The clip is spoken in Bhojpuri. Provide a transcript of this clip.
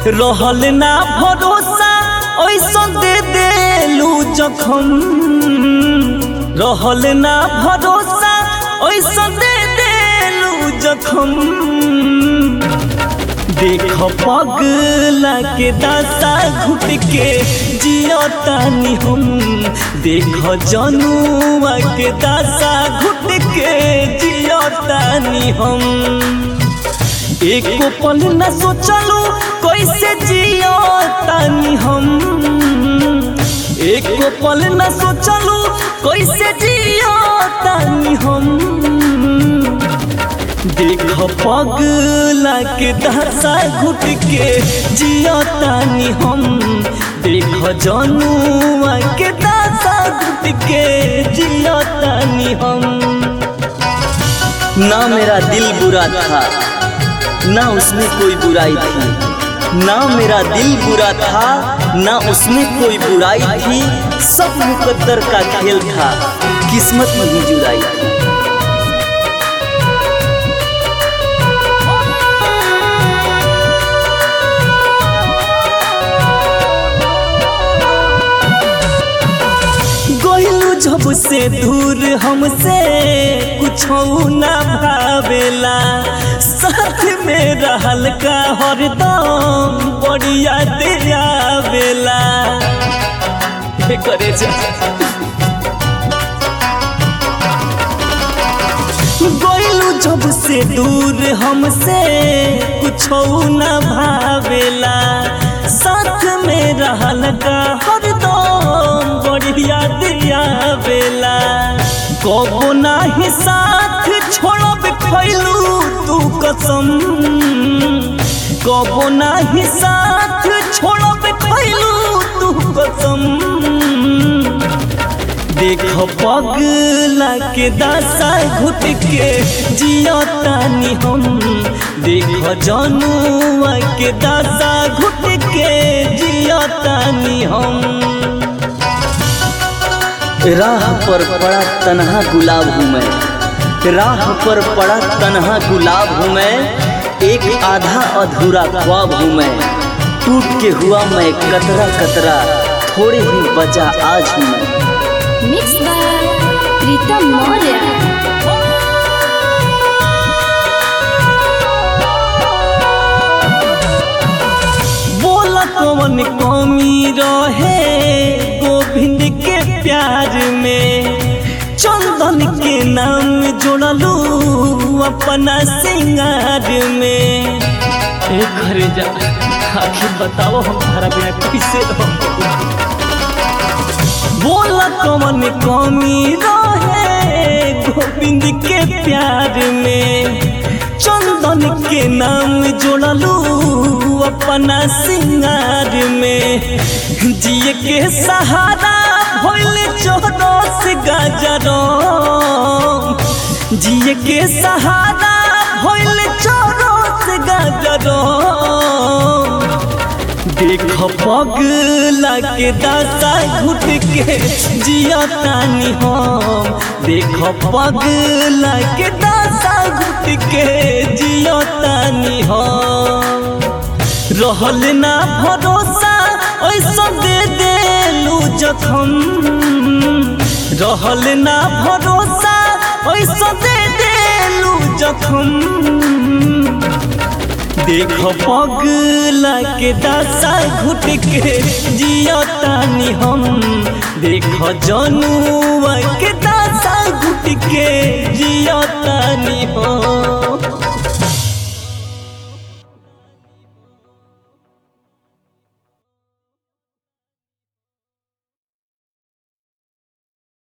रहल ना भरोसा ऐसा दे देलू जखम रहल ना भरोसा ऐसा दे देलू जखम देख पगला के दासा घुट के जियतानी हम देख जनुआ के दासा घुट के जियतानी हम एको पल न सोचलू कैसे जियतानी हम एको पल न सोचलू कैसे जियतानी हम देख पगला के दशा घुट के जियतानी हम देख जनुआ के दशा घुट के जियतानी हम ना मेरा दिल बुरा था ना उसमें कोई बुराई थी ना मेरा दिल बुरा था ना उसमें कोई बुराई थी सब मुकद्दर का खेल था किस्मत में ही जुदाई थी गइलू जब से दूर हमसे कुछ ना भावेला साथ में रहल का हरदम बढ़िया दे आवेला हे करे जा गइलू जब से दूर हमसे कुछ ना भावेला साथ में रहल का हरदम बढ़िया दिया बेला कबो नाही साथ छोड़ब खैलू तू कसम कबो नाही साथ छोड़ब खैलू तू कसम देख पगला के दासा घुट के जियतानी हम देख जनुआ के दासा घुट के जियतानी हम राह पर पड़ा तन्हा गुलाब हूँ मैं राह पर पड़ा तन्हा गुलाब हूँ मैं एक आधा अधूरा ख्वाब हूँ मैं टूट के हुआ मैं कतरा कतरा थोड़े ही बचा आज हूँ मैं Mixed by Pritam Maurya. बोला कौन कमी रहे गोविंद के प्यार में चंदन के नाम जोड़लू अपना सिंगार में ए घरे जा आखिर बताओ हम तारा बिना कैसे रहो बोला कौन कमी रहे गोविंद के प्यार में चंदन के नाम जोड़लू अपना सिंगार में जिए के सहारा भइल चौदस गजरो जिए के सहारा भइल चौदस गजरो देख पगला के दासा घुट के जियतानी हम देख पगला के दासा घुट के जियतानी हम रहल ना भरोसा ऐसा दे देलू जखम रहल ना भरोसा ऐसा दे देलू जखम देख पगला के दासा घुट के जियतानी हम देख जनुआ के दासा घुट के जियतानी हम